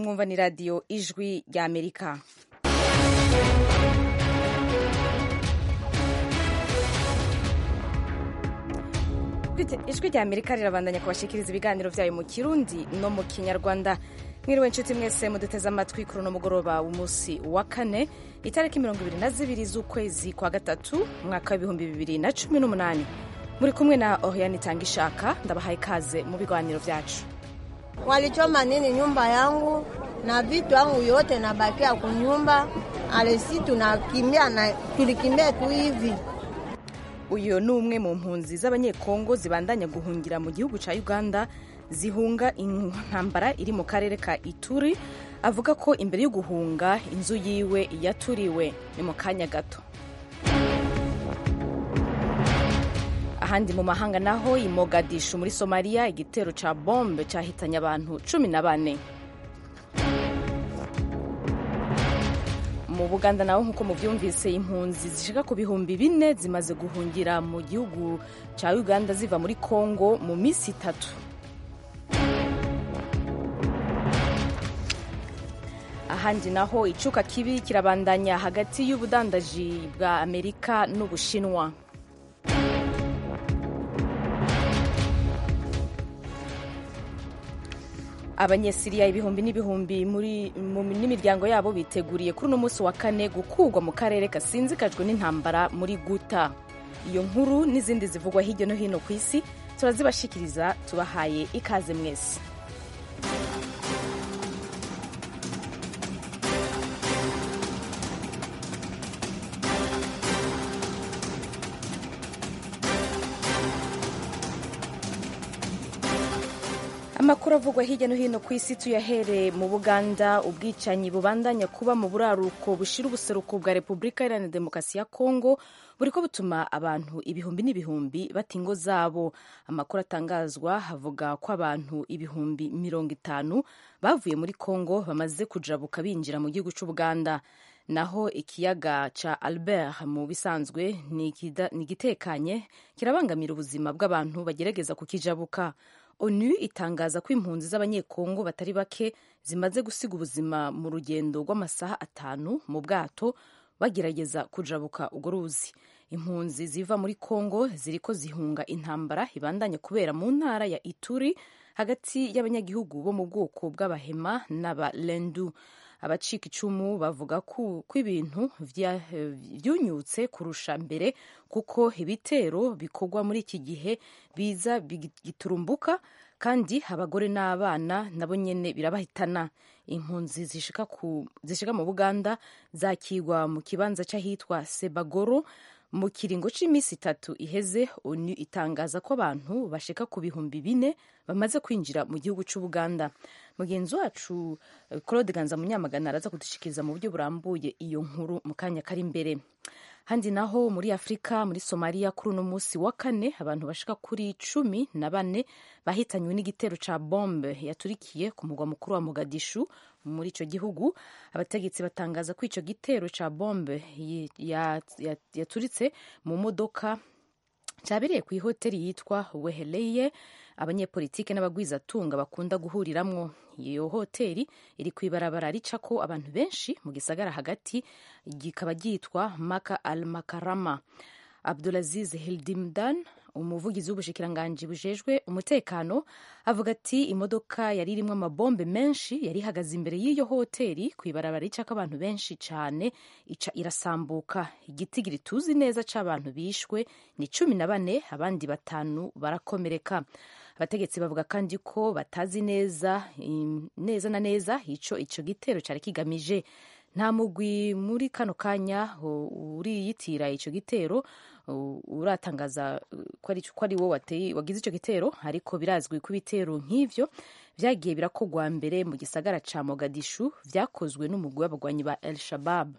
mwumva ni radiyo ijwi rya amerika ijwi rya amerika rirabandanya kubashikiriza ibiganiro byayo mu kirundi no mu kinyarwanda mwiriwe nshuti mwese muduteze amatwi kuri uno mugoroba w'umunsi wa kane itariki mirongo ibiri na zibiri z'ukwezi kwa gatatu umwaka w'ibihumbi bibiri na cumi n'umunani muri kumwe na Oriane Tangishaka ndabahaye ikaze mu biganiro vyacu. Walichoma nini nyumba yangu na vitu yangu yote nabakia kunyumba, alesi tunakimbia na tulikimbia tu hivi. Uyu ni umwe mu mpunzi z'abanyekongo zibandanya guhungira mu gihugu ca Uganda zihunga intambara iri mu karere ka Ituri avuga ko imbere yo guhunga inzu yiwe yaturiwe ni mu kanya gato. ahandi mu mahanga naho i Mogadishu muri Somalia igitero ca bombe cahitanye abantu cumi na bane mu Buganda naho nk'uko muvyumvise impunzi zishika ku bihumbi bine zimaze guhungira mu gihugu ca Uganda ziva muri Congo mu misi itatu ahandi naho icuka kibi kirabandanya hagati y'ubudandaji bwa Amerika n'Ubushinwa abanyesiriya ibihumbi n'ibihumbi n'imiryango yabo biteguriye kuri uno munsi wa kane gukurwa mu karere gasinzikajwe n'intambara muri guta iyo nkuru n'izindi zivugwa hirya no hino ku isi turazibashikiriza tubahaye ikaze mwese amakuru avugwa hirya no hino ku isi tuyahereye mu buganda ubwicanyi bubandanya kuba mu buraruko bushira ubuseruko bwa repubulika iharanira demokarasi ya kongo buriko butuma abantu ibihumbi n'ibihumbi bata ingo zabo amakuru atangazwa avuga ko abantu ibihumbi mirongo itanu bavuye muri kongo bamaze kujabuka binjira mu gihugu c'ubuganda naho ikiyaga ca albert mu bisanzwe ni igitekanye kirabangamira ubuzima bw'abantu bagerageza kukijabuka onu itangaza ko impunzi z'abanyekongo batari bake zimaze gusiga ubuzima mu rugendo rw'amasaha atanu mu bwato bagerageza kujabuka urwo ruzi impunzi ziva muri kongo ziriko zihunga intambara ibandanya kubera mu ntara ya ituri hagati y'abanyagihugu bo mu bwoko bw'abahema n'abalendu abacika icumu bavuga ko ibintu vyunyutse kurusha mbere kuko ibitero bikorwa muri iki gihe biza bigiturumbuka kandi abagore n'abana nabo nyene birabahitana impunzi zishika, zishika mu buganda zakigwa mu kibanza c'ahitwa sebagoro mu kiringo c'imisi itatu iheze onu itangaza ko abantu bashika ku bihumbi bine bamaze kwinjira mu gihugu c'ubuganda mugenzi wacu claude ganza munyamagana araza kudushikiriza mu buryo burambuye iyo nkuru mu kanya kari imbere handi naho muri afurika muri somaliya kuri uno munsi wa kane abantu bashika kuri cumi na bane bahitanywe n'igitero ca bombe yaturikiye ku mugwa mukuru wa mogadishu muri ico gihugu abategetsi batangaza ko ico gitero ca bombe yaturitse mu modoka cyabereye ku ihoteli yitwa weheleye abanyepolitike n'abagwizatunga bakunda guhuriramwo iyo hoteli iri ku ibarabara ricako abantu benshi mu gisagara hagati kikaba ryitwa maka al makarama abdulaziz hildimdan umuvugizi w'ubushikiranganji bujejwe umutekano avuga ati imodoka yari irimwo amabombe menshi yari ihagaze imbere y'iyo hoteli ku ibarabara ricako abantu benshi cane ica irasambuka igitigiri tuzi neza c'abantu bishwe ni cumi na bane abandi batanu barakomereka abategetsi bavuga kandi ko batazi neza neza na neza ico ico gitero cari kigamije nta mugwi muri kano kanya uriyitira ico gitero uratangaza ko ari wo wagize ico gitero ariko birazwi ko ibitero nk'ivyo vyagiye birakogwa mbere mu gisagara ca mogadishu vyakozwe n'umugwi w'abagwanyi ba el shabab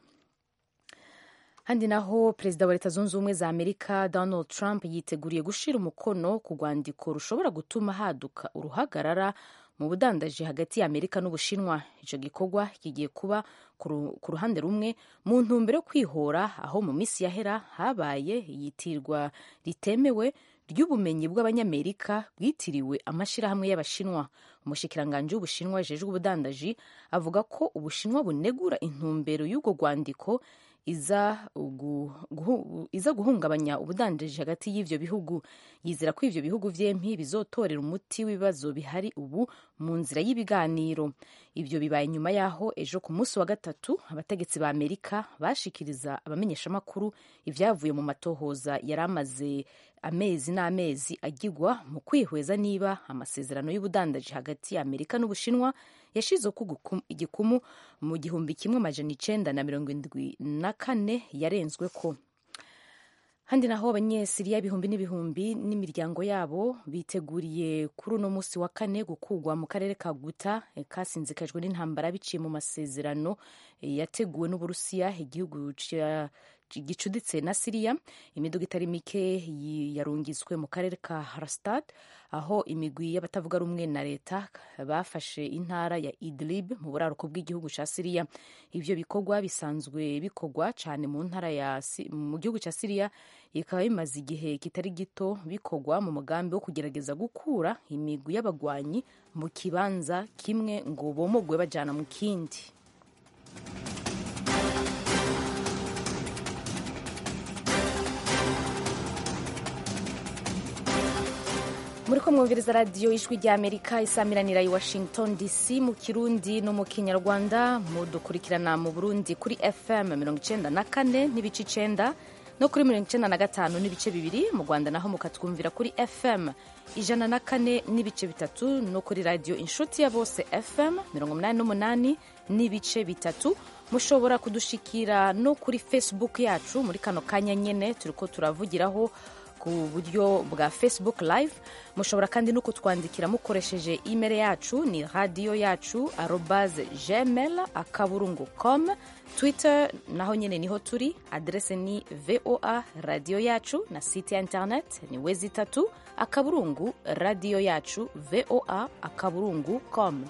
handi naho perezida wa leta zunze ubumwe za amerika donald trump yiteguriye gushira umukono ku rwandiko rushobora gutuma haduka uruhagarara mu budandaji hagati ya amerika n'ubushinwa ico gikorwa kigiye kuba ku ruhande rumwe mu ntumbero yo kwihora aho mu minsi yahera habaye iyitirwa ritemewe ry'ubumenyi bw'abanyamerika bwitiriwe amashyirahamwe y'abashinwa umushikiranganji w'ubushinwa ajejwe ubudandaji avuga ko ubushinwa bunegura intumbero y'ubwo rwandiko iza, guhu, iza guhungabanya ubudandaji hagati y'ivyo bihugu yizera ko ivyo bihugu vyempi bizotorera umuti w'ibibazo bihari ubu mu nzira y'ibiganiro ivyo bibaye nyuma yaho ejo ku munsi wa gatatu abategetsi ba amerika bashikiriza abamenyeshamakuru ivyavuye mu matohoza yari amaze amezi n'amezi agigwa mu kwihweza niba amasezerano y'ubudandaji hagati ya amerika n'ubushinwa yashizeho igikumu mu gihumbi kimwe amajana icenda na mirongo indwi na kane yarenzwe ko handi naho abanyesiriya ibihumbi n'ibihumbi n'imiryango yabo biteguriye kuri uno munsi wa kane gukugwa mu karere ka guta kasinzikajwe n'intambara biciye mu masezerano yateguwe n'uburusiya igihugu gicuditse na siriya imiduga itari mike yarungitswe mu karere ka harastad aho imigwi y'abatavuga rumwe na leta bafashe intara ya idlib mu buraruko bw'igihugu cya siriya ivyo bikorwa bisanzwe bikorwa cyane mu ntara ya mu gihugu cya siriya bikaba bimaze igihe kitari gito bikorwa mu mugambi wo kugerageza gukura imigwi y'abagwanyi mu kibanza kimwe ngo bomogwe bajana mu kindi muri ko mwumviriza radiyo ijwi rya amerika isamiranira i washington dc mu kirundi no mu kinyarwanda mudukurikirana mu burundi kuri fm mirongo icenda na kane n'ibice icenda no kuri mirongo icenda na gatanu n'ibice bibiri mu rwanda naho mukatwumvira kuri fm ijana na kane n'ibice bitatu no kuri radiyo inshuti ya bose fm mirongo umunani n'umunani n'ibice bitatu mushobora kudushikira no kuri facebook yacu muri kano kanya nyene turiko turavugiraho ku buryo bwa facebook live mushobora kandi no kutwandikira mukoresheje email yacu ni radiyo yacu arobase gmail akaburungu com twitter naho nyine niho turi adrese ni voa radiyo yacu na site ya internet ni wezi itatu akaburungu radiyo yacu voa akaburungu com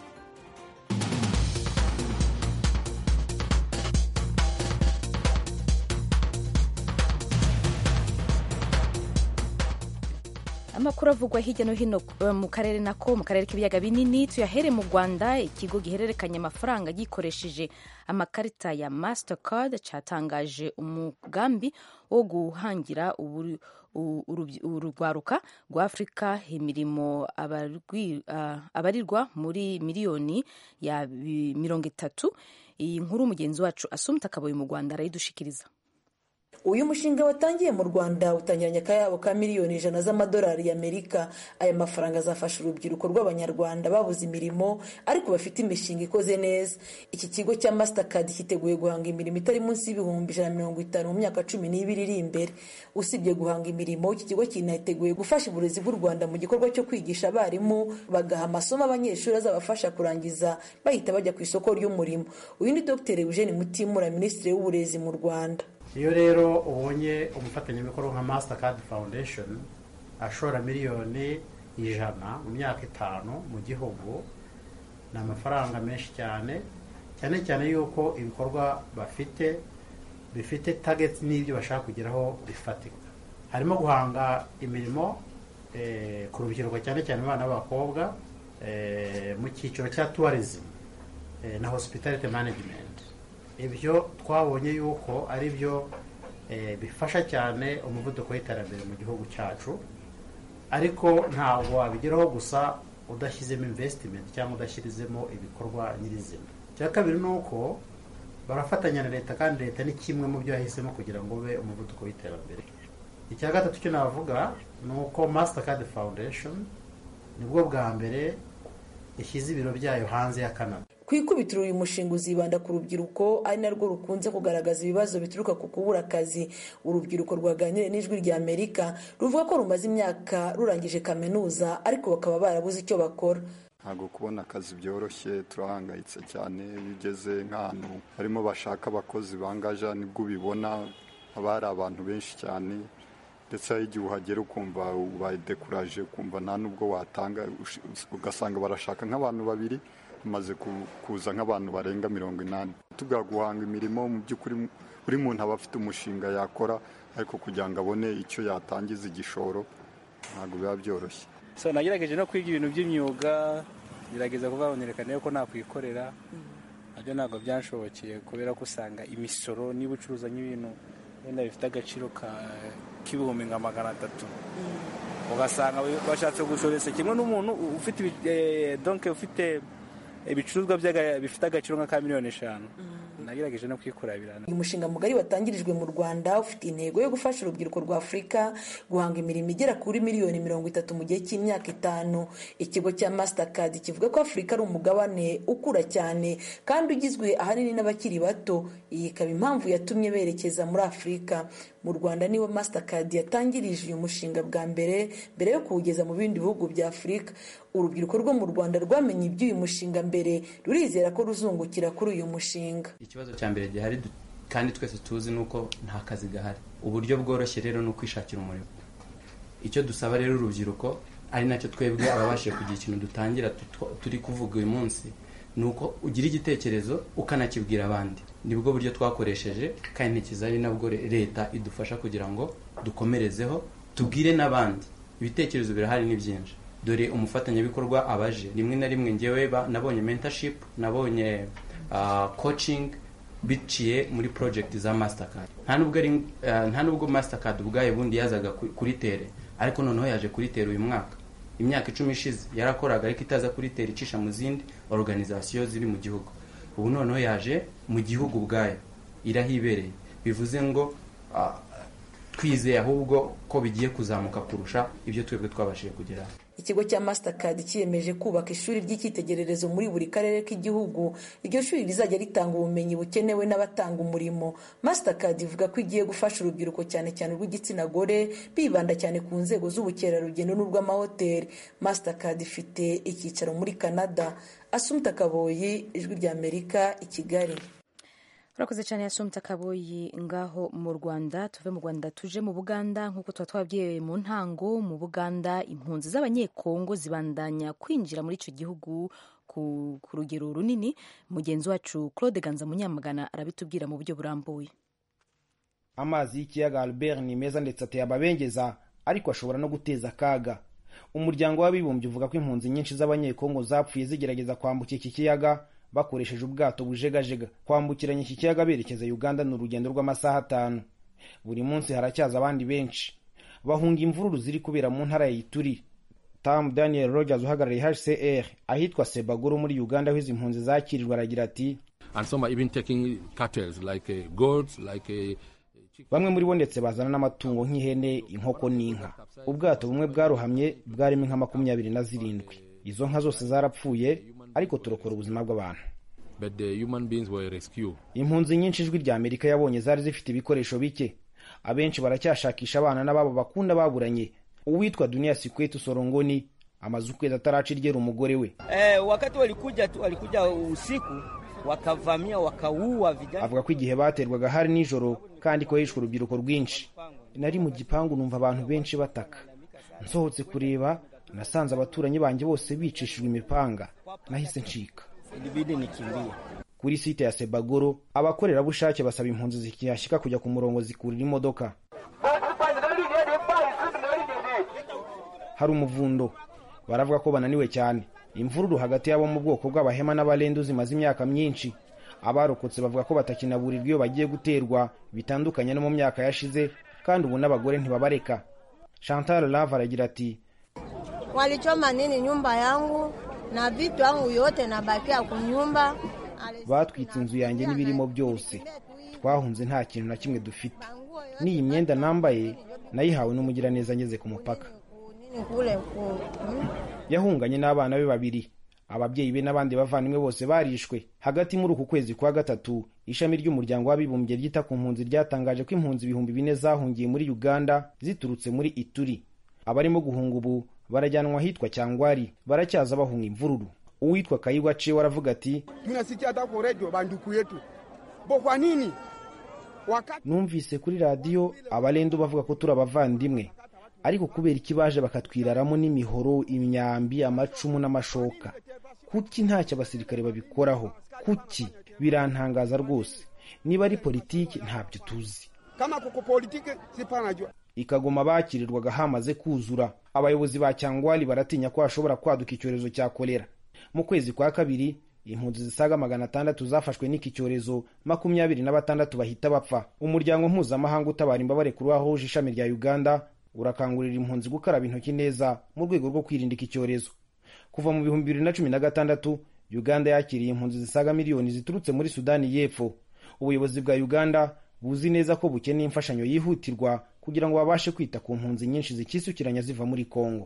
amakuru avugwa hirya no hino mu karere nako mu karere k'ibiyaga binini tuyahere mu rwanda ikigo gihererekanya amafaranga gikoresheje amakarita ya mastercard cyatangaje umugambi wo guhangira urugwaruka rwa afurika imirimo abarirwa muri miliyoni ya mirongo itatu iyi nkuru mugenzi wacu asumta akaboye mu rwanda arayidushikiriza uyu mushinga watangiye mu rwanda utangiranye akayabo ka miliyoni ijana z'amadolari y'amerika aya mafaranga azafasha urubyiruko rw'abanyarwanda babuze imirimo ariko bafite imishinga ikoze neza iki kigo cya mastercard cyiteguye guhanga imirimo itari munsi y'ibihumbi ijana na mirongo itanu mu myaka cumi n'ibiri iri imbere usibye guhanga imirimo iki kigo kiniteguye gufasha uburezi bw'u rwanda mu gikorwa cyo kwigisha abarimu bagaha amasomo abanyeshuri azabafasha kurangiza bahita bajya ku isoko ry'umurimo uyu ni dr eugene mutimura minisitiri w'uburezi mu rwanda iyo rero ubonye umufatanyabikorwa nka mastercard foundation ashora miliyoni ijana mu myaka itanu mu gihugu ni amafaranga menshi cyane cyane cyane yuko ibikorwa bafite bifite target n'ibyo bashaka kugeraho bifatika harimo guhanga imirimo ku rubyiruko cyane cyane abana b'abakobwa mu cyiciro cya tourism na hospitality management ibyo twabonye yuko ari byo bifasha cyane umuvuduko w'iterambere mu gihugu cyacu ariko ntabwo wabigeraho gusa udashyizemo investment cyangwa udashyirizemo ibikorwa nyirizina icya kabiri ni uko barafatanya na leta kandi leta ni kimwe mu byo yahisemo kugira ngo ube umuvuduko w'iterambere icya gatatu cyo navuga ni uko mastercard foundation nibwo bwa mbere ishyize ibiro byayo hanze ya canada ku ikubitiro uyu mushinga uzibanda ku rubyiruko ari narwo rukunze kugaragaza ibibazo bituruka ku kubura akazi urubyiruko rwaganiriye n'ijwi rya amerika ruvuga ko rumaze imyaka rurangije kaminuza ariko bakaba barabuze icyo bakora ntabwo kubona akazi byoroshye turahangayitse cyane iyo ugeze nk'ahantu barimo bashaka abakozi bangaja nibwo ubibona haba hari abantu benshi cyane ndetse hari igihe uhagera ukumva ubayidekuraje ukumva nta n'ubwo watanga ugasanga barashaka nk'abantu babiri bamaze kuza nk'abantu barenga mirongo inani tubwira guhanga imirimo mu by'ukuri buri muntu aba afite umushinga yakora ariko kugira ngo abone icyo yatangiza igishoro ntabwo biba byoroshye so nagerageje no kwiga ibintu by'imyuga gerageza kubabonerekana ko nakwikorera nabyo ntabwo byanshobokeye kubera ko usanga imisoro niba ucuruza nk'ibintu wenda bifite agaciro k'ibihumbi nka magana atatu ugasanga bashatse gushoresa kimwe n'umuntu ufite donke ufite ibicuruzwa bifite agaciro nka ka miliyoni eshanu nagerageje no kwikorera birana uyu mushinga mugari watangirijwe mu rwanda ufite intego yo gufasha urubyiruko rwa afurika guhanga imirimo igera kuri miliyoni mirongo itatu mu gihe cy'imyaka itanu ikigo cya mastercard kivuga ko afurika ari umugabane ukura cyane kandi ugizwe ahanini n'abakiri bato iyi ikaba impamvu yatumye berekeza muri afurika mu rwanda niwe mastercard yatangirije uyu mushinga bwa mbere mbere yo kuwugeza mu bindi bihugu bya afurika urubyiruko rwo mu rwanda rwamenye iby'uyu mushinga mbere rurizera ko ruzungukira kuri uyu mushinga ikibazo cya mbere gihari kandi twese tuzi ni uko nta kazi gahari uburyo bworoshye rero ni ukwishakira umurimo icyo dusaba rero urubyiruko ari nacyo twebwe ababashije kugira ikintu dutangira turi kuvuga uyu munsi ni uko ugira igitekerezo ukanakibwira abandi nibwo buryo twakoresheje kandi ntikiza ari nabwo leta idufasha kugira ngo dukomerezeho tubwire n'abandi ibitekerezo birahari ni byinshi dore umufatanyabikorwa abaje rimwe na rimwe ngewe nabonye mentorship nabonye coaching biciye muri project za mastercard nta nubwo mastercard ubwayo bundi yazaga kuri tere ariko noneho yaje kuri tere uyu mwaka imyaka icumi ishize yarakoraga ariko itaza kuri tere icisha mu zindi organizasiyo ziri mu gihugu ubu noneho yaje mu gihugu ubwayo irahibereye bivuze ngo twizeye ahubwo ko bigiye kuzamuka kurusha ibyo twebwe twabashije kugeraho ikigo cya mastercard cyiyemeje kubaka ishuri ry'icyitegererezo muri buri karere k'igihugu iryo shuri rizajya ritanga ubumenyi bukenewe n'abatanga umurimo mastercard ivuga ko igiye gufasha urubyiruko cyane cyane urw'igitsina gore bibanda cyane ku nzego z'ubukerarugendo n'urw'amahoteli mastercard ifite icyicaro muri canada asumta kaboyi ijwi ry'amerika i kigali urakoze cyane yasumta kaboyi ngaho mu rwanda tuve mu rwanda tuje mu buganda nk'uko tuba twabwiye mu ntango mu buganda impunzi z'abanyekongo zibandanya kwinjira muri icyo gihugu ku rugero runini mugenzi wacu claude ganza munyamagana arabitubwira mu buryo burambuye amazi y'ikiyaga albert ni meza ndetse ateye ababengeza ariko ashobora no guteza akaga umuryango w'abibumbye uvuga ko impunzi nyinshi z'abanyekongo zapfuye zigerageza kwambuka iki kiyaga bakoresheje ubwato bujegajega kwambukiranya iki kiyaga berekeza uganda ni urugendo rw'amasaha atanu buri munsi haracyaza abandi benshi bahunga imvururu ziri kubera mu ntara ya ituri tam daniel rogers uhagarariye hcr ahitwa sebagoro muri uganda aho izi mpunzi zakirirwa aragira ati bamwe muri bo ndetse bazana n'amatungo nk'ihene inkoko n'inka ubwato bumwe bwarohamye bwarimo inka makumyabiri na zirindwi izo nka zose zarapfuye ariko turokora ubuzima bw'abantu impunzi nyinshi ijwi rya amerika yabonye zari zifite ibikoresho bike abenshi baracyashakisha abana n'ababo bakunda baburanye uwitwa dunia sikwetu sorongoni amaze ukwezi ataraca iryera umugore we eh, wakati walikuja tu walikuja usiku wakavamia wakaua vijana avuga ko igihe baterwaga hari nijoro kandi ko hishwe urubyiruko rwinshi nari mu gipangu numva abantu benshi bataka nsohotse kureba nasanze abaturanyi banjye bose bicishijwe imipanga nahise ncika ilibidi nikimbie kuri site ya sebagoro abakorerabushake basaba impunzi zikihashyika kujya ku murongo zikurira imodoka hari umuvundo baravuga ko bananiwe cyane imvururu hagati y'abo mu bwoko bw'abahema n'abarendu zimaze imyaka myinshi abarokotse bavuga ko batakinaburirwa iyo bagiye guterwa bitandukanye no mu myaka yashize kandi ubu n'abagore ntibabareka chantal lave aragira ati walichoma nini nyumba yangu na vitu yangu yote nabakia kunyumba batwitse inzu yanjye n'ibirimo byose twahunze nta kintu na kimwe dufite n'iyi myenda nambaye nayihawe n'umugiraneza ngeze ku mupaka nini kule ku hmm? yahunganye n'abana be babiri ababyeyi be n'abandi bavandimwe bose barishwe hagati muri uku kwezi kwa gatatu ishami ry'umuryango w'abibumbye ryita ku mpunzi ryatangaje ko impunzi ibihumbi bine zahungiye muri uganda ziturutse muri ituri abarimo guhunga ubu barajyanwa ahitwa cyangwari baracyaza bahunga imvururu uwitwa kayigwa ciwe aravuga ati tunasikia hata kwa redio banduku yetu bo kwa nini wakati numvise kuri radiyo abarendu bavuga ko turi abavandimwe ariko kubera iki baje bakatwiraramo n'imihoro imyambi amacumu n'amashoka kuki ntacyo abasirikare babikoraho kuki birantangaza rwose niba ari politiki ntabyo tuzi kama kuko politike sipanajua ikagoma bakirirwaga hamaze kuzura abayobozi ba cyangwari baratinya ko hashobora kwaduka icyorezo cya kolera mu kwezi kwa kabiri impunzi zisaga magana atandatu zafashwe n'iki cyorezo makumyabiri na batandatu bahita bapfa umuryango mpuzamahanga utabara imbabare kuri wahuje ishami rya uganda urakangurira impunzi gukaraba intoki neza mu rwego rwo kwirinda iki cyorezo kuva mu bihumbi bibiri na cumi na gatandatu uganda yakiriye impunzi zisaga miliyoni ziturutse muri sudani y'epfo ubuyobozi bwa uganda buzi neza ko bukeneye imfashanyo yihutirwa kugira ngo babashe kwita ku mpunzi nyinshi zikisukiranya ziva muri kongo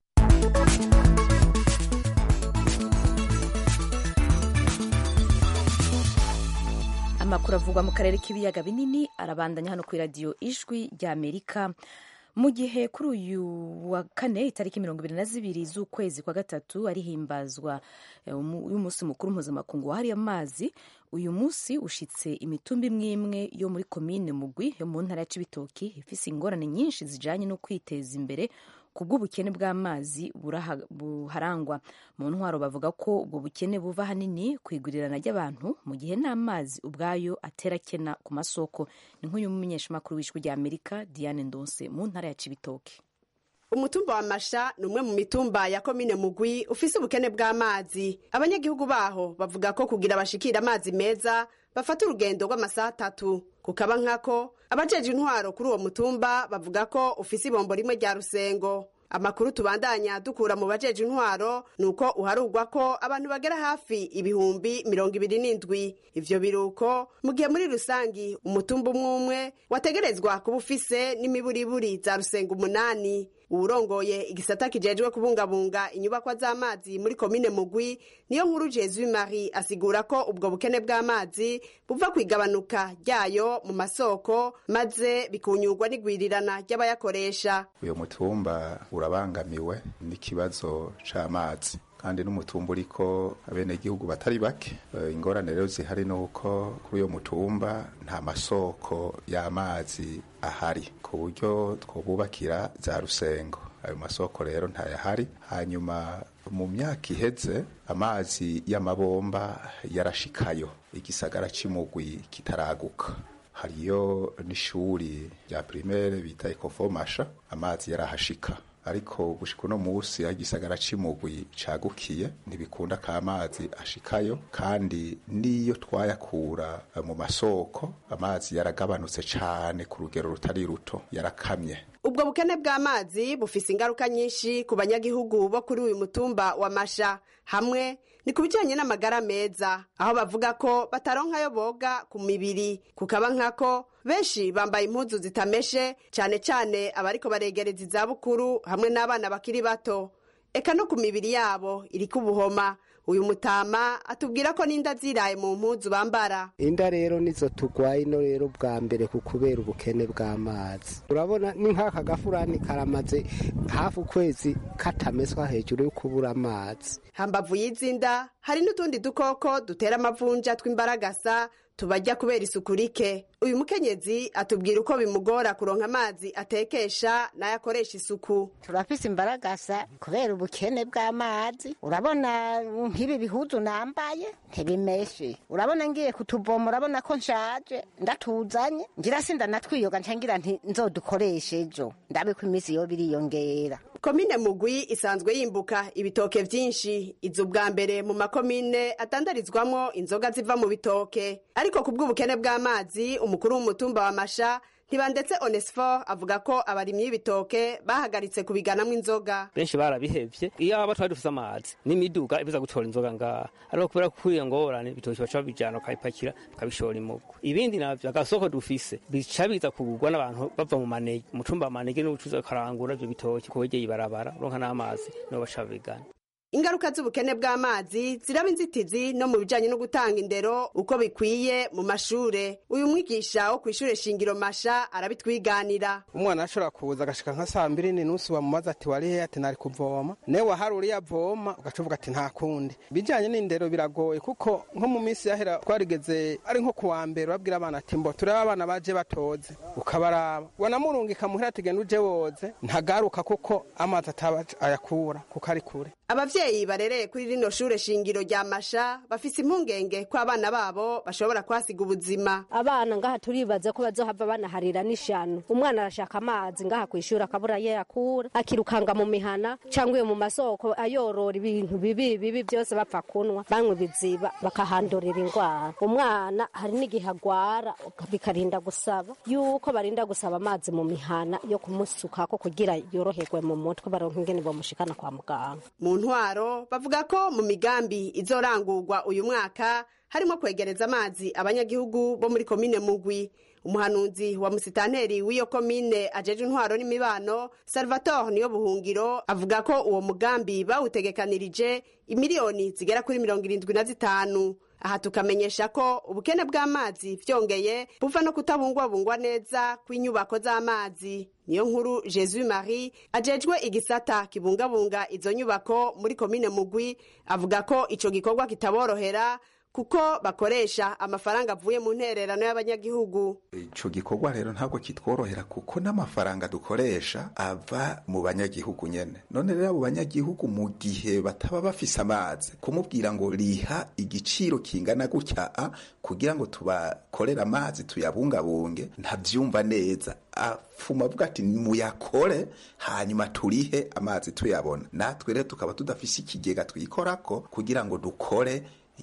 amakuru avugwa mu karere k'ibiyaga binini arabandanya hano ku iradiyo ijwi rya amerika mu gihe kuri uyu wa kane itariki mirongo ibiri na zibiri z'ukwezi kwa gatatu arihimbazwa y'umunsi mukuru mpuzamakungu wahariye amazi uyu munsi ushitse imitumba imwe imwe yo muri komine mugwi yo mu ntara ya cibitoki ifise ingorane nyinshi zijanye no kwiteza imbere ku bw'ubukene bw'amazi buharangwa mu ntwaro bavuga ko ubwo bukene buva ahanini ku igurirana ry'abantu mu gihe n'amazi ubwayo atera kena ku masoko ni nk'uyu mumenyeshamakuru w'ijwi rya amerika diane ndonse mu ntara ya cibitoki umutumba wa masha ni umwe mu mitumba ya komine mugwi ufise ubukene bw'amazi abanyagihugu baho bavuga ko kugira bashikira amazi meza bafata urugendo rw'amasaha atatu kukaba nkako abajeje intwaro kuri uwo mutumba bavuga ko ufise ibombo rimwe rya rusengo amakuru tubandanya dukura mu bajeje intwaro ni uko uharugwa ko abantu bagera hafi ibihumbi mirongo ibiri n'indwi ivyo biruko mu gihe muri rusangi umutumba umwe umwe wategerezwa kuba ufise n'imiburiburi za rusengo umunani uwurongoye igisata kijejwe kubungabunga inyubakwa z'amazi muri komine mugwi niyo nkuru jesu marie asigura ko ubwo bukene bw'amazi buva ku igabanuka ryayo mu masoko maze bikunyurwa n'igwirirana ry'abayakoresha uyu mutumba urabangamiwe n'ikibazo c'amazi kandi n'umutumba uriko abenegihugu batari bake ingorane rero zihari ni uko kuri uyo mutumba nta masoko y'amazi ahari ku buryo twobubakira za rusengo ayo masoko rero ntayahari hanyuma mu myaka iheze amazi y'amabomba yarashikayo igisagara c'imugwi kitaraguka hariyo n'ishuri rya primaire bita ekovomasha amazi yarahashika ariko gushika uno musi aho igisagara c'imugwi cagukiye ntibikunda ko amazi ashikayo kandi n'iyo twayakura mu masoko amazi yaragabanutse cane ku rugero rutari ruto yarakamye ubwo bukene bw'amazi bufise ingaruka nyinshi ku banyagihugu bo kuri uyu mutumba wa masha hamwe ni ku bijyanye n'amagara meza aho bavuga ko bataronkayo boga ku mibiri kukaba nkako benshi bambaye impuzu zitameshe cyane cyane abariko baregereza izabukuru hamwe n'abana bakiri bato eka no ku mibiri yabo iriko ubuhoma uyu mutama atubwira ko n'inda ziraye mu mpuzu bambara inda rero nizo tugwaye ino rero bwa mbere ku kubera ubukene bw'amazi urabona ni nk'aka gafurani karamaze hafi ukwezi katameswa hejuru yo kubura amazi hambavu y'izi nda hari n'utundi dukoko dutera amavunja tw'imbaragasa tubajya kubera isuku rike uyu mukenyezi atubwira uko bimugora kuronka amazi atekesha n'ayakoresha isuku turafise imbaragasa kubera ubukene bw'amazi urabona nk'ibi bihuzu nambaye ntibimeshe urabona ngiye kutuvoma urabona ko nshaje ndatuzanye ngira sinda natwiyoga ncangira nti nzodukoreshe ejo ndabe ko iminsi yo biriyongera komine mugwi isanzwe yimbuka ibitoke vyinshi iza ubwa mbere mu makomine atandarizwamwo inzoga ziva mu bitoke ariko ku bw'ubukene bw'amazi umukuru w'umutumba wa masha ntibandetse onesfor avuga ko abarimyi b'ibitoke bahagaritse kubiganamwo inzoga benshi barabihevye iyo aba twari dufise amazi n'imiduga ibuza gutora inzoga ngaha ariko kubera ko iyo ngorane ibitoke baca babijana bakabipakira bakabishora imugo ibindi navyo agasoko dufise bica biza kugurwa n'abantu bava mu manege umutumba wa manege n'ubucuruzi bakarangura ivyo bitoke kuwegeye ibarabara uronka n'amazi nibo baca babigana ingaruka z'ubukene bw'amazi ziraba inzitizi no mu bijanye no gutanga indero uko bikwiye mu mashure uyu mwigisha wo kw'ishure shingiro masha arabitwiganira umwana ashobora kuza agashika nka saa mbiri n'inusu bamubaza ati wari hehe ati nari kuvoma newe hari uriya avoma ugaca uvuga ati nta kundi bijanye n'indero biragoye kuko nko mu minsi yahera twarigeze ari nko kuwa mbere babwira abana ati mbo turebe abana baje batoze ukabaraba wanamurungika muhira ati genda uje woze ntagaruka kuko amazi ataba ayakura kuko ari kure abavyeyi barereye kuri rino shure shingiro rya masha bafise impungenge ko abana babo bashobora kwasiga ubuzima abana ngaha turibaza ko bazohava banaharira n'ishano umwana arashaka amazi ngaha kwishura akabura ye yakura akirukanga mu mihana cyangwa iyo mu masoko ayorora ibintu bibi bibi byose bapfa kunwa banywa ibiziba bakahandurira indwara umwana hari n'igihe agwara bikarinda gusaba yuko barinda gusaba amazi mu mihana yo kumusukako kugira yoroherwe mu mutwe baronka ingene bamushikana kwa muganga mu ntwaro bavuga ko mu migambi izorangurwa uyu mwaka harimo kwegereza amazi abanyagihugu bo muri komine mugwi umuhanuzi wa musitanteri w'iyo komine ajeje intwaro n'imibano salvatore niyo buhungiro avuga ko uwo mugambi bawutegekanirije imiliyoni zigera kuri mirongo irindwi na zitanu aha tukamenyesha ko ubukene bw'amazi vyongeye buva no kutabungwabungwa neza kw'inyubako z'amazi niyo nkuru jesus marie ajejwe igisata kibungabunga izo nyubako muri komine mugwi avuga ko ico gikorwa kitaborohera kuko bakoresha amafaranga avuye mu ntererano y'abanyagihugu ico gikorwa rero ntabwo kitworohera kuko n'amafaranga dukoresha ava mu banyagihugu nyene none rero abo banyagihugu mu gihe bataba bafise amazi kumubwira ngo riha igiciro kingana gutya a kugira ngo tubakorere amazi tuyabungabunge ntavyumva neza afuma avuga ati muyakore hanyuma turihe amazi tuyabona natwe rero tukaba tudafise ikigega twikorako kugira ngo dukore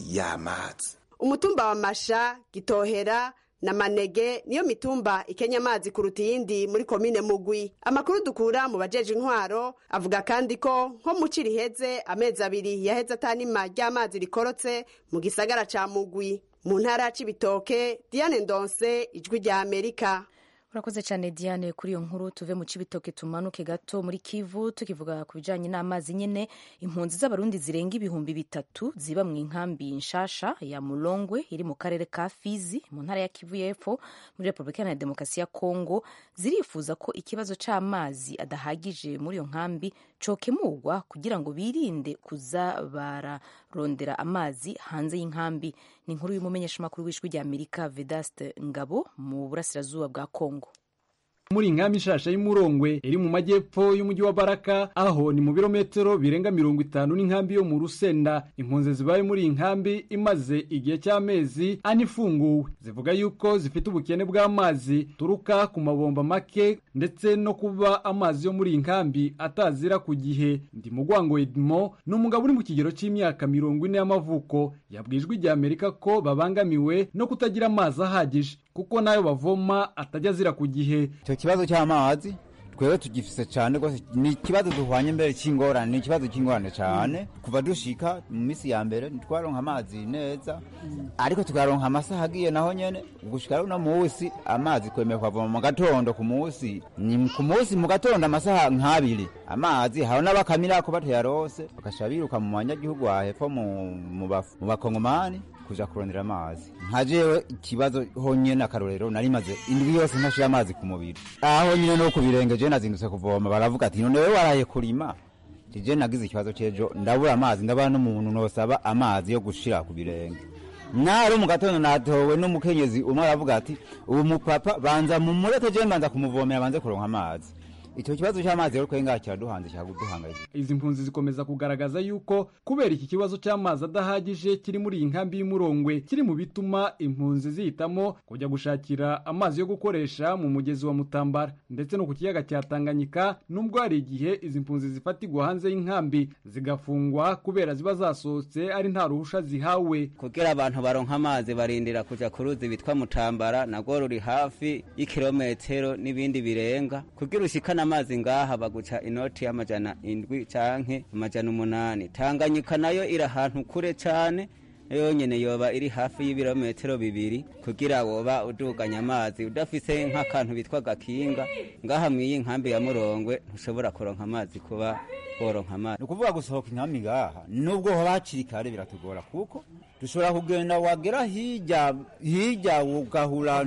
y'amazi umutumba wa masha gitohera na manege niyo mitumba ikenya amazi kuruta iyindi muri komine mugwi amakuru dukura mu bajeje intwaro avuga kandi ko nko mu ci riheze amezi abiri yaheze atanima ry'amazi rikorotse mu gisagara ca mugwi mu ntara ya cibitoke diane ndonse ijwi rya amerika urakoze cyane diane kuri iyo nkuru tuve mu cibitoke tumanuke gato muri kivu tukivuga ku bijanye n'amazi nyene impunzi z'abarundi zirenga ibihumbi bitatu ziba mu inkambi nshasha ya mulongwe iri mu karere ka fizi mu ntara ya kivu y'epfo muri repubulika iharanira demokarasi ya kongo zirifuza ko ikibazo c'amazi adahagije muri iyo nkambi cokemurwa kugira ngo birinde kuza bararondera amazi hanze y'inkambi ni inkuru y'umumenyeshamakuru w'ijwi rya amerika vedaste ngabo mu burasirazuba bwa kongo muri inkambi nshasha y'umurongwe iri mu majyepfo y'umujyi wa baraka aho ni mu birometero birenga mirongo itanu n'inkambi yo mu rusenda impunzi zibaye muri iyi nkambi imaze igihe cy'amezi ane ifunguwe zivuga yuko zifite ubukene bw'amazi turuka ku mabomba make ndetse no kuba amazi yo muri iyi nkambi atazira ku gihe ndi mugwango edmo ni umugabo uri mu kigero cy'imyaka mirongo ine y'amavuko yabwijwe ijya amerika ko babangamiwe no kutagira amazi ahagije kuko nayo bavoma atajya azira ku gihe icyo kibazo cy'amazi twebwe tugifise cyane rwose ni ikibazo duhwanye mbere cy'ingorane ni ikibazo cy'ingorane cyane kuva dushika mu minsi ya mbere ntitwaronka amazi neza ariko tukaronka amasaha agiye naho nyene gushika no munsi amazi kwemeye kwavoma mu gatondo ku munsi ni ku munsi mu gatondo amasaha nk'abiri amazi haba n'abakamirako batayarose bagasha biruka mu banyagihugu hahepfo mu bakongomani kuja kurondera amazi nka jewe ikibazo honyene akarorero nari maze indwi yose ntashira amazi ku mubiri aho nyine no ku birenge je nazindutse kuvoma baravuga ati none wewe waraye kurima je nagize ikibazo c'ejo ndabura amazi ndabana n'umuntu nosaba amazi yo gushira ku birenge naro mu gatondo natowe n'umukenyezi umwe aravuga ati ubu mupapa banza mumureke je mbanza kumuvomera banze kuronka amazi icyo kibazo cy'amazi rero kwenga kiraduhanze kiraduhangayikishije izi mpunzi zikomeza kugaragaza yuko kubera iki kibazo cy'amazi adahagije kiri muri iyi nkambi y'umurongwe kiri mu bituma impunzi zihitamo kujya gushakira amazi yo gukoresha mu mugezi wa mutambara ndetse no ku kiyaga cya tanganyika nubwo hari igihe izi mpunzi zifatirwa hanze y'inkambi zigafungwa kubera ziba zasohotse ari nta ruhusha zihawe kugira abantu baronka amazi barindira kuja ku ruzi bitwa mutambara nagwo ruri hafi y'ikirometero n'ibindi birenga kugira ushikana amazi ngaha baguca inoti y'amajana indwi canke amajana umunani tanganyika nayo iri ahantu kure cane yonyene yoba iri hafi y'ibirometero bibiri kugira woba uduganya amazi udafise nk'akantu bitwa gakinga ngaha mw'iyi nkambi ya murongwe ntushobora kuronka amazi kuba woronka amazi ni ukuvuga gusohoka inkambi ngaha nubwo hoba hakiri kare biratugora kuko dushobora kugenda wagera hirya hirya ugahura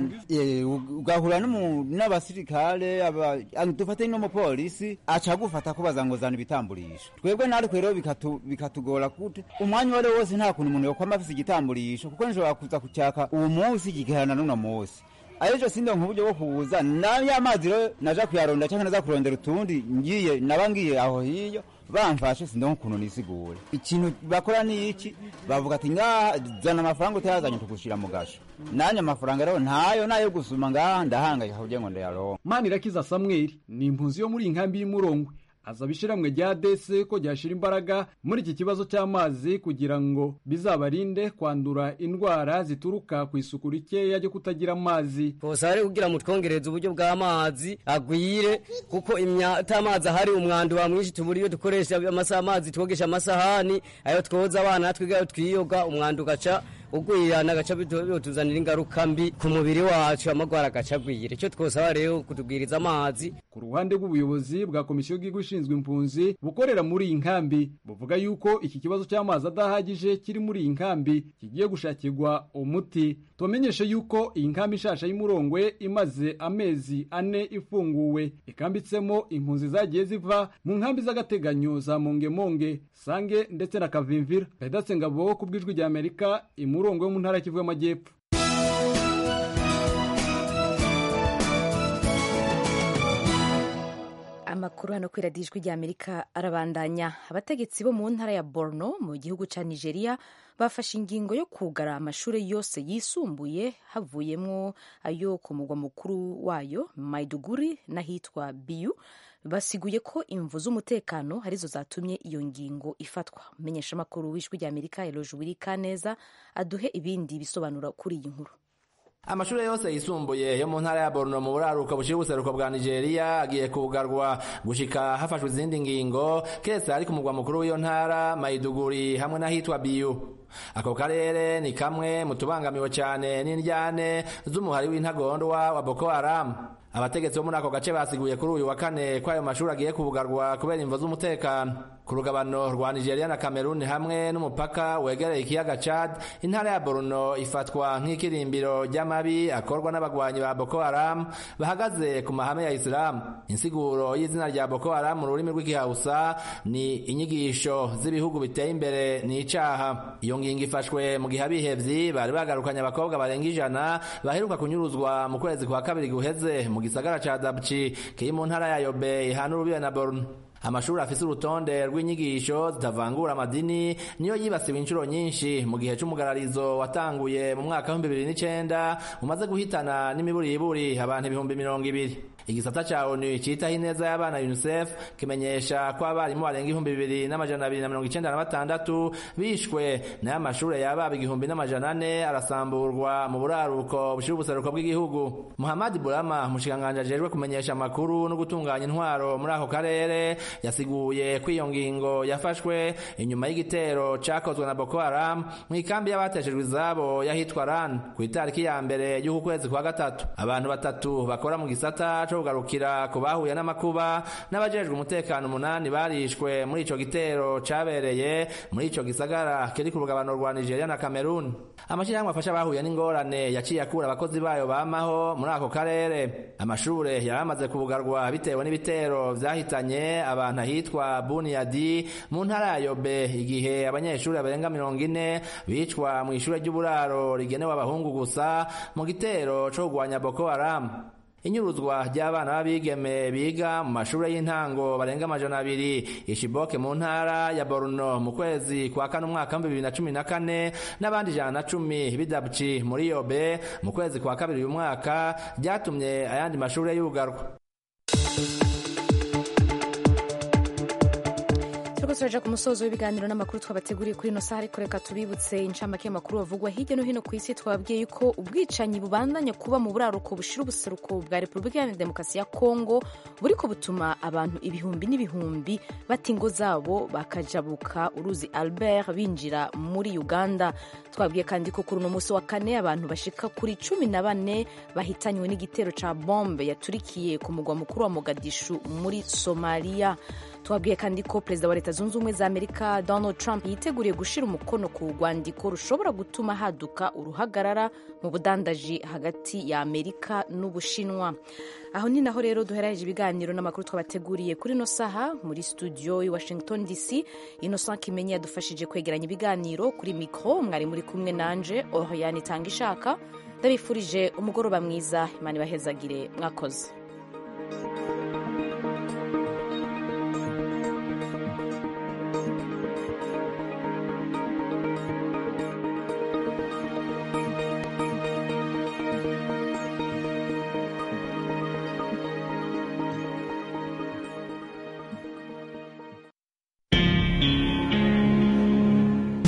ugahura n'abasirikare dufate n'umupolisi aca agufata kubaza ngo zana ibitamburisho twebwe natwe rero bikatugora kute umwanya uwo ari wose nta kuntu umuntu yokwama afise igitamburisho kuko nshobora kuza kucyaka uwo munsi kigaherana n'uno munsi ayejo sindonka uburyo bwo kuza nayo amazi rero naja kuyaronda cyangwa naza kurondera utundi ngiye naba ngiye aho hiyo bamfashe sindonka ukuntu nisigure ikintu bakora ni iki bavuga ati ngaha zana amafaranga utayazanye tugushira mu gasho nanye amafaranga rero ntayo nayo gusuma ngaha ndahangayika kugira ngo ndayaronke manirakiza samweli ni impunzi yo muri iyi nkambi y'umurongwe azaba ishiramwe rya dese ko ryashira imbaraga muri iki kibazo cy'amazi kugira ngo bizabarinde kwandura indwara zituruka ku isuku rikeya ryo kutagira amazi bose ari kugira ngo twongereze uburyo bw'amazi agwire kuko imyata amazi ahari umwanda wa mwinshi tubura iyo dukoresha amasaha amazi twogesha amasahani ayo twoza abana twiga ayo twiyoga umwanda ugaca ugwirana agaca bituzanira ingaruka mbi ku mubiri wacu amagwara agaca agwira icyo twosaba rero kutubwiriza amazi ku ruhande rw'ubuyobozi bwa komisiyo y'igihugu ishinzwe impunzi bukorera muri iyi nkambi buvuga yuko iki kibazo cy'amazi adahagije kiri muri iyi nkambi kigiye gushakirwa umuti tubamenyeshe yuko iyi nkambi ishasha y'umurongwe imaze amezi ane ifunguwe ikambitsemo impunzi zagiye ziva mu nkambi z'agateganyo za mongemonge sange ndetse na kavimvira pedatse ngabo ku bw'ijwi rya amerika imurongo yo mu ntara y'Kivu y'amajyepfo amakuru hano kuri radiyo ijwi ry'amerika arabandanya abategetsi bo mu ntara ya borno mu gihugu cya nigeria bafashe ingingo yo kugara amashuri yose yisumbuye havuyemo ayo ku mugwa mukuru wayo maiduguri n'ahitwa biyu basiguye ko imvu z'umutekano arizo zatumye iyo ngingo ifatwa umenyesha amakuru w'ijwi ry'amerika eloje wirika neza aduhe ibindi bisobanura kuri iyi nkuru amashuri yose yisumbuye yo mu ntara ya Borno mu buraruko bushira ubuseruko bwa Nigeria agiye kugarwa gushika hafashwe izindi ngingo kese ari ku mugwa mukuru w'iyo ntara Maiduguri hamwe n'ahitwa Biyu ako karere ni kamwe mu tubangamiwe cyane n'indyane z'umuhari w'intagondwa wa Boko Haram abategetsi bo muri ako gace basiguye kuri uyu wa kane ko ayo mashuri agiye kubugarwa kubera imvo z'umutekano ku rugabano rwa Nigeria na Cameroon hamwe n'umupaka wegereye ikiyaga Chad intara ya Borno ifatwa nk'ikirimbiro ry'amabi akorwa n'abagwanyi ba Boko Haram bahagaze ku mahame ya Islam insiguro y'izina rya Boko Haram mu rurimi rw'igihausa ni inyigisho z'ibihugu biteye imbere ni icaha iyo ngingo ifashwe mu gihe abihevyi bari bagarukanye abakobwa barenga ijana baheruka kunyuruzwa mu kwezi kwa kabiri guheze mu gisagara ca Dabchi kiri mu ntara ya Yobe ihana urubibe na Borno amashuri afise urutonde rw'inyigisho zitavangura amadini niyo yibasiwe inshuro nyinshi mu gihe c'umugararizo watanguye mu mwaka w'ibihumbi bibiri n'icenda umaze guhitana n'imiburiburi abantu ibihumbi mirongo ibiri igisata ca onu citaho ineza y'abana unicef kimenyesha ko abarimu barenga ibihumbi bibiri n'amajana abiri na mirongo icenda na batandatu bishwe nayo amashure yababa igihumbi n'amajana ane arasamburwa mu buraruko bushira ubuseruko bw'igihugu muhamadi burama umushikiranganji ajejwe kumenyesha amakuru no gutunganya intwaro muri ako karere yasiguye ko iyo ngingo yafashwe inyuma y'igitero cakozwe na Boko Haram mu ikambi y'abateshejwe izabo yahitwa Ran ku itariki ya mbere y'uku kwezi kwa gatatu abantu batatu bakora mu gisata co kugarukira ku bahuye n'amakuba n'abajejwe umutekano umunani barishwe muri ico gitero cabereye muri ico gisagara kiri ku rugabano rwa Nigeria na Cameroon amashirahamwe afasha abahuye n'ingorane yaciye akura abakozi bayo bamaho muri ako karere amashure yaramaze kubugarwa bitewe n'ibitero vyahitanye abantu ahitwa Buniyadi mu ntara ya Yobe igihe abanyeshuri barenga mirongo ine bicwa mu ishure ry'uburaro rigenewe abahungu gusa mu gitero co kugwanya Boko Haram inyuruzwa ry'abana b'abigeme biga mu mashuri y'intango barenga amajana abiri ishiboke mu ntara ya Borno mu kwezi kwa kane umwaka wa bibiri na cumi na kane n'abandi ijana na cumi bidabci muri Yobe mu kwezi kwa kabiri uyu mwaka ryatumye ayandi mashuri yugarwa turiko turaja ku musozo w'ibiganiro n'amakuru twabateguriye kuri ino saha ariko reka tubibutse incamake y'amakuru bavugwa hirya no hino ku isi twababwiye yuko ubwicanyi bubandanya kuba mu buraruko bushira ubuseruko bwa repubulika iharanira demokarasi ya kongo buriko butuma abantu ibihumbi n'ibihumbi bata ingo zabo bakajabuka uruzi albert binjira muri uganda twabwiye kandi ko kuri uno munsi wa kane abantu bashika kuri cumi na bane bahitanywe n'igitero ca bombe yaturikiye ku mugwa mukuru wa mogadishu muri somaliya twabwiye kandi ko perezida wa leta zunze ubumwe za amerika donald trump yiteguriye gushyira umukono ku rwandiko rushobora gutuma haduka uruhagarara mu budandaji hagati ya amerika n'ubushinwa aho ni naho rero duhereje ibiganiro n'amakuru twabateguriye kuri ino saha muri studio i washington dc innocent kimenyi yadufashije kwegeranya ibiganiro kuri mikoro mwari muri kumwe nanje oriane itanga ishaka ndabifurije umugoroba mwiza imana ibahezagire mwakoze